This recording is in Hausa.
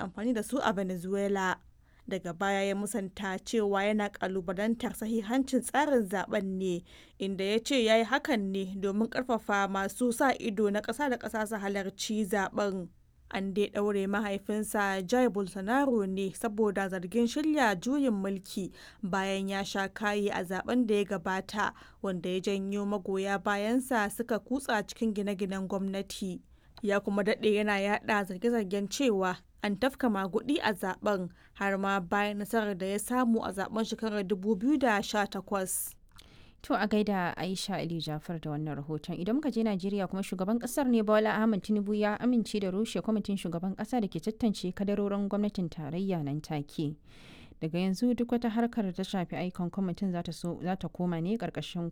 amfani da su a Venezuela. Daga baya ya musanta cewa yana kalubalantar sahihancin tsarin zaben ne, inda ya ce ya yi hakan ne domin karfafa masu sa ido na ƙasa da ƙasa su halarci zaben. An dai ɗaure mahaifinsa Jair Bolsonaro ne saboda zargin shirya juyin mulki bayan ya sha kayi a zaben da ya gabata wanda ya janyo magoya bayansa suka kutsa cikin gine-ginen gwamnati. Ya kuma daɗe yana yada zarge-zargen cewa an tafka magudi a zaben har ma bayan nasarar da ya samu a zaben shekarar 2018. To a gaida Aisha Ali Jafar da wannan rahoton idan muka je Najeriya kuma shugaban kasar ne Bola Ahmed Tinubu ya amince da rushe kwamitin shugaban kasa da ke tantance kadarorin gwamnatin tarayya nan take. Daga yanzu duk wata harkar da ta shafi aikon kwamitin za ta koma ne karkashin